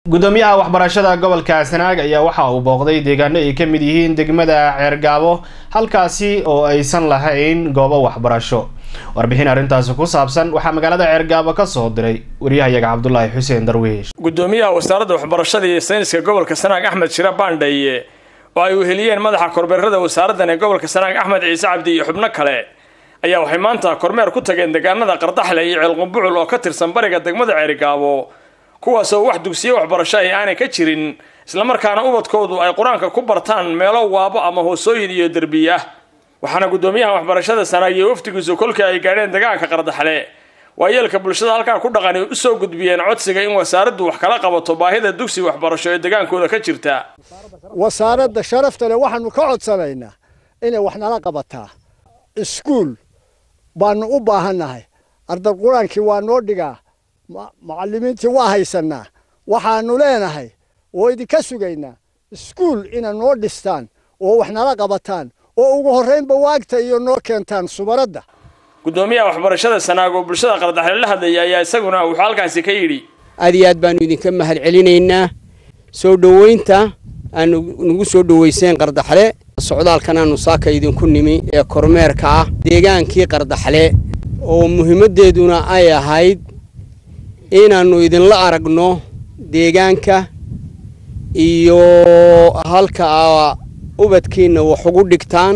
gudoomiyaha waxbarashada gobolka sanaag ayaa waxa uu booqday deegaano ay ka mid yihiin degmada ceergaabo halkaasi oo aysan lahayn goobo waxbarasho warbixin arrintaasi ku saabsan waxaa magaalada ceergaabo ka soo diray waryahayaga cabdulaahi xuseen darwiish gudoomiyaha wasaaradda waxbarashada iyo sayniska gobolka sanaag axmed shira baandhaye oo ay weheliyeen madaxa kormeerada wasaaraddan ee gobolka sanaag axmed ciise cabdi iyo xubno kale ayaa waxay maanta kormeer ku tageen deegaanada qardaxle iyo ceelqumbucul oo ka tirsan bariga degmada ceerigaabo kuwaasoo wax dugsiyo waxbarasho ay aanay ka jirin islamarkaana ubadkoodu ay qur-aanka ku bartaan meelo waabo ama hoosooyin iyo derbiy ah waxaana gudoomiyaha waxbarashada sanaag iyo wafdigiisu kolkii ay gaadheen deegaanka qardaxle waayeelka bulshada halkaa ku dhaqani usoo gudbiyeen codsiga in wasaaraddu wax kala qabato baahida dugsi waxbarasho ee degaankooda ka jirta wasaaradda sharafta leh waxaanu ka codsanaynaa inay wax nala qabataa iskuul baanu u baahannahay arday qur-aankii waa noo dhigaa macallimiintii waa haysanaa waxaanu leenahay oo idinka sugaynaa iskuul inay noo dhistaan oo wax nala qabataan oo ugu horraynba waagta iyo noo keentaan subaradda gudoomiyaha waxbarashada sanaag oo bulshada qardaxle la hadlaya ayaa isaguna wuxuu halkaasi ka yidhi aad iyo aad baanu idinka mahad celinaynaa soo dhoweynta aanu nagu soo dhoweyseen qardaxle socdaalkan aanu saaka idinku nimi ee kormeerka ah deegaankii qardaxle oo muhiimaddeeduna ay ahayd inaannu idinla aragno deegaanka iyo halka aa ubadkiinna wax ugu dhigtaan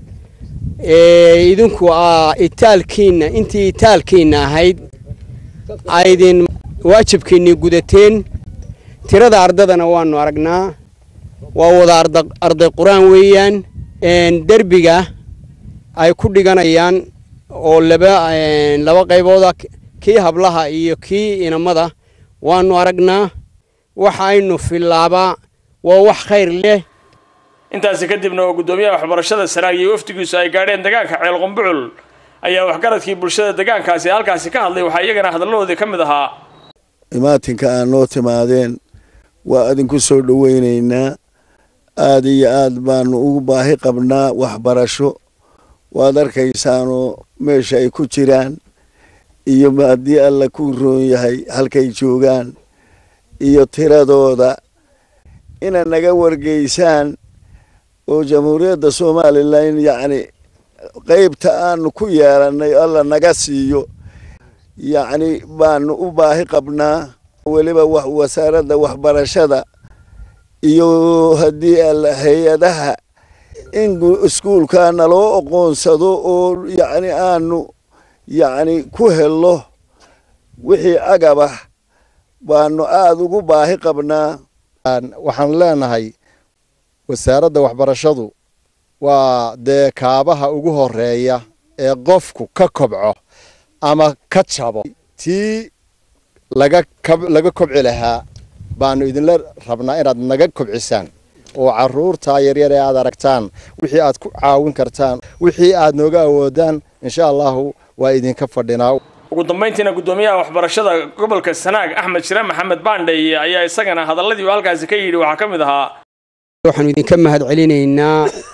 idinku aa itaalkiinna intii itaalkiinna ahayd aydin waajibkiinnii gudateen tirada ardadana waannu aragnaa waa wada arday qur-aan weeyaan derbiga ay ku dhiganayaan oo laba laba qaybooda kii hablaha iyo kii inamada waannu aragnaa waxa aynu filaabaa waa wax khayr leh intaasi kadibna oo gudoomiyaha waxbarashada sanaag iyo wafdigiisu ay gaadheen deegaanka ceelqumbucul ayaa waxgaradkii bulshada deegaankaasi halkaasi ka hadlay waxaa iyagana hadaladoodii ka mid ahaa imaatinka aad noo timaadeen waa idinku soo dhoweynaynaa aad iyo aad baanu ugu baahi qabnaa waxbarasho waad arkaysaanoo meesha ay ku jiraan iyo haddii alla ku roon yahay halkay joogaan iyo tiradooda inaad naga wargeysaan oo jamhuuriyadda somalilan yacni qeybta aanu ku yeelannay alla naga siiyo yacni baanu u baahi qabnaa weliba wasaaradda waxbarashada iyo haddii alla hay-adaha in iskuulka naloo oqoonsado oo yacni aanu yacni ku hello wixii agabah baanu aada ugu baahi qabnaa waxaan leenahay wasaaradda waxbarashadu waa dee kaabaha ugu horeeya ee qofku ka kobco ama ka jabo tii laga laga kobci lahaa baanu idinla rabnaa inaad naga kobcisaan oo caruurtaa yaryar ee aad aragtaan wixii aad ku caawin kartaan wixii aad nooga awoodaan insha allahu waa idinka fadhinaa ugu dambayntiina gudoomiyaha waxbarashada gobolka sanaag axmed shire maxamed baandhaye ayaa isagana hadaladii uu halkaasi ka yidhi waxaa ka mid ahaa waxaanu idinka mahad celinaynaa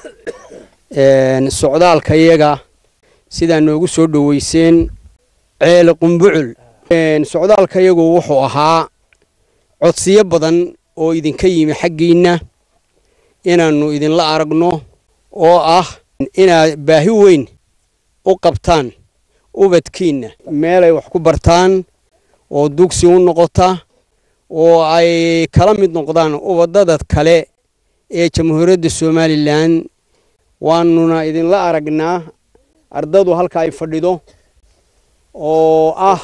socdaalka yaga sidaa noogu soo dhoweyseen ceel qumbucul socdaalka yagu wuxuu ahaa codsiyo badan oo idinka yimi xaggiinna inaannu idinla aragno oo ah inaad baahi weyn u qabtaan ubadkiinna meelay wax ku bartaan oo dugsi u noqota oo ay kala mid noqdaan ubadada kale ee jamhuuriyadda somalilan waanuna idinla aragnaa ardadu halka ay fadhido oo ah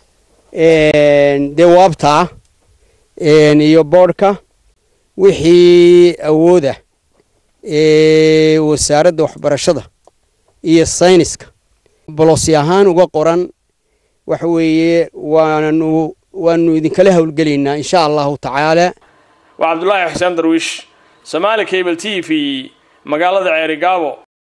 dee waabtaa iyo boodhka wixii awooda ee wasaaradda waxbarashada iyo sayniska bolosi ahaan uga qoran waxa weeye waanu waanu idinkala howlgelaynaa insha allahu tacaala waa cabdulaahi xuseen darwiish somaali cable t v magaalada ceerigaabo